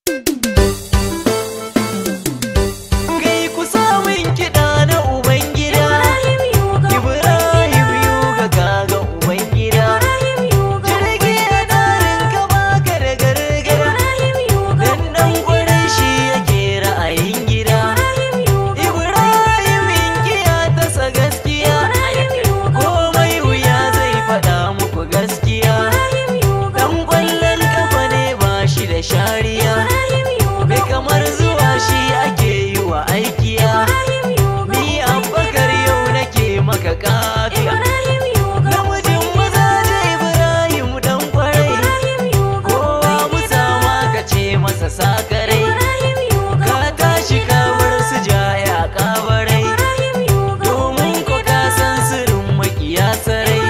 Kai ku samun kiɗa na Ubangida Ibrahim Yuga kaga Ubangida Jirgi ya darin ka baka da gargara Dan dan kwarai shi yake ra'ayin gida Ibrahim inkiya tasa gaskiya Komai wuya zai faɗa muku gaskiya Dan kwallon kafa ne ba shi da shariya Bai kamar zuwa shi ake yi wa aikiya Ni abbakar yau nake maka kafiya Namijin maza da Ibrahim dan kwarai Kowa musama ka ce masa sakarai Ka tashi ka bar su jaya kabarai Domin ko ka san sirrin makiya sarai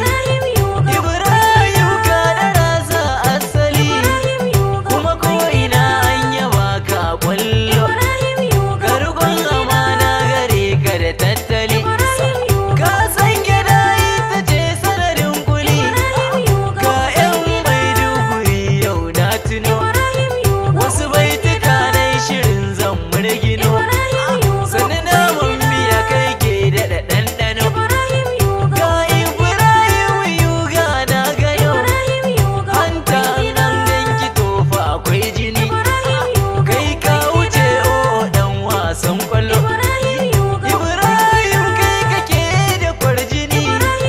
Ibrahim ka dara sa asali Kuma ko ina an yaba ka kwallo Garkon amana gare ka da tattali Ka san gida ita ce sanadin kuli Ka yan maiduguri yau na tuno Wasu baituka na shirin zan murgino Sani namun miya kai ke daɗa ɗanɗano Ga Ibrahim yuga na gano Hanta nan ganki tofa akwai jini Kai ka wuce o dan wasan kwallo Ibrahim kai kake da kwarjini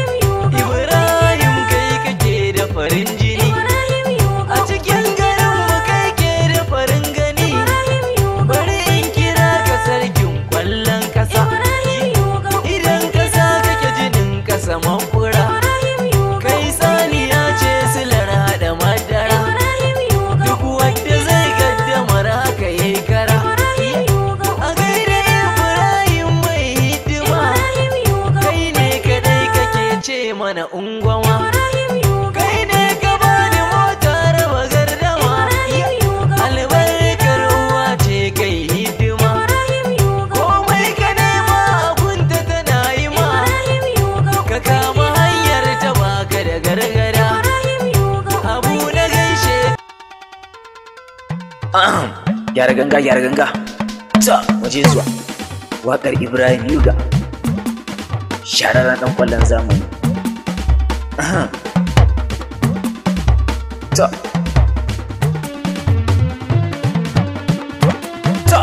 Ibrahim kai kake da farin jini A cikin garin mu kai ke da farin gani Bari in kira ka sarkin kwallon kasa Idan kasa kake jinin kasa mafura Kai saniya ce silar haɗa madara Duk wanda zai gaddamar haka yayi kara A gaida Ibrahim mai hidima Kai ne kadai kake ce mana ungwama Kai ne ka bani mota raba gardama Albarkar uwa ce kai hidima Komai ka nema abunta tana yi ma Ka kama hanyar ta baka da gargara Abu na gaishe Ahem, gyara ganga gyara ganga ta waje zuwa waƙar ibrahim yuga shararren ɗan ƙwallon zamani Ahem. ta ta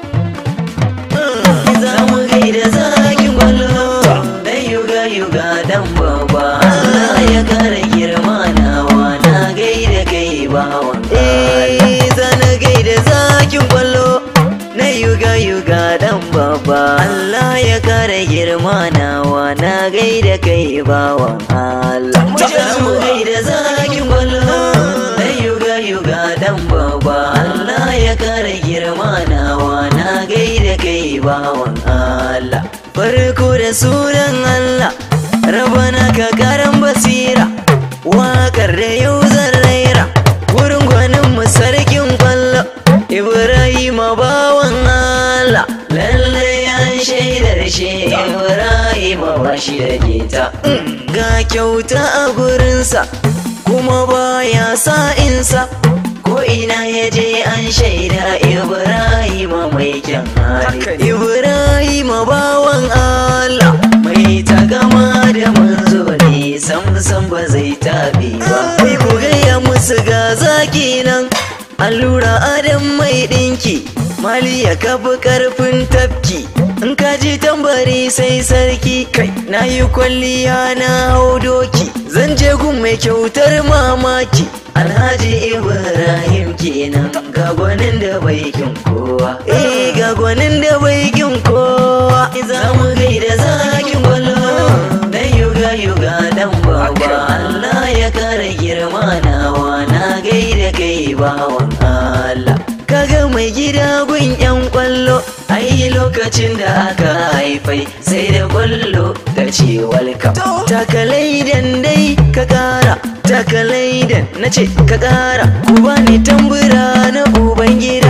Za mu gaida zakin gwallo Dan yuga yuga dan baba Allah ya kare girma nawa na gaida kai bawan Eh zana gaida zakin gwallo Na yuga yuga dan baba Allah ya kare girma nawa na gaida kai bawan Allah Za mu gaida zakin gwallo Na yuga yuga dan baba Allah ya kare girma nawa na gaida kai bawan Allah farko da sunan Allah rabana ka karan basira waƙar da yau zan raira wurin gwanin mu sarkin kwallo Ibrahim bawan Allah lallai an shaidar shi Ibrahim ba shi da keta ga kyauta a gurinsa kuma baya sa'insa ko ina ya je an shaida Ibrahim mai kyan hali Ibrahim bawan Allah mai tagama da manzo ne sam sam ba zai tabi ba kai ku gaya musu ga zaki nan allura adam mai dinki mali ya kafi karfin tafki in ka ji tambari sai sarki kai na yi kwalliya na hau doki zan je gun mai kyautar mamaki alhaji ibrahim kenan ga gwanin da bai kin kowa eh ga gwanin da bai kin kowa za mu gaida zakin gwallo dan yuga yuga dan baba Allah ya kare girma nawa na gaida kai bawan Allah kaga mai gida gun yan kwallo ai lokacin da aka haifai sai da kwallo ta ce welcome takalai dan dai ka kara takalai dan na ce ka kara ku bani tambura na uban gida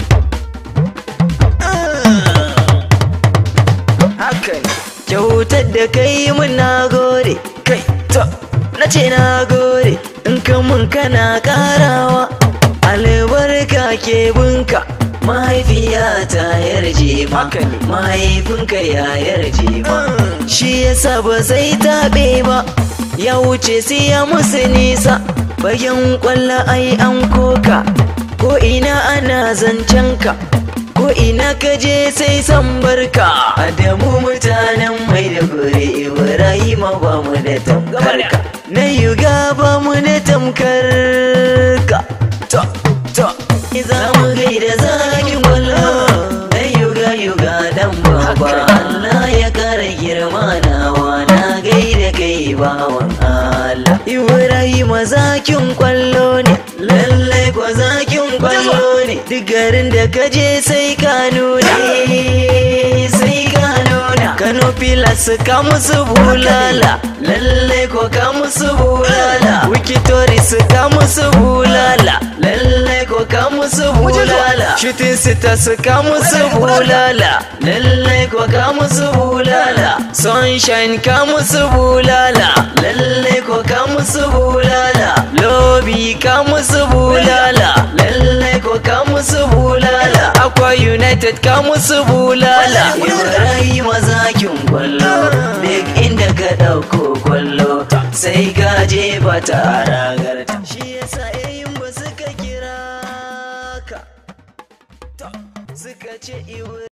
haka ne kyautar da kai mun na gode kai to na ce na gode in ka mun kana karawa albarka ke binka mahaifiya ta yarje ma Haka ne. mahaifinka ya yarje ma shi yasa ba zai taɓe ba ya wuce sai ya musu nisa bayan kwallo ai an koka ko ina ana zancen ka ko ina ka je sai san barka adamu mutanen mai da gure ibrahima ba mu da tamkar ka na yuga ba mu da tamkar ka to to za mu gaida zakin kwallo na yuga yuga dan baba Allah ya kara girma nawa na gaida kai bawan Allah Ibrahima zakin kwallo ne lallai ko zakin kwallo ne duk garin da ka je sai ka nuna sai ka nuna Kano filas ka musu bulala lallai ko ka musu bulala Wikitori ka musu bulala lallai ko ka musu bulala Shooting stars ka musu bulala lallai ko ka musu bulala Sunshine ka musu bulala lallai ko ka musu bulala Lobby ka musu bulala lallai ko ka musu bulala Aqua United ka musu bulala Ibrahim zakin kwallo duk inda ka ɗauko kwallo sai ka je ba ta ragarta shi yasa yayin ba suka kira ka suka ce Ibrahim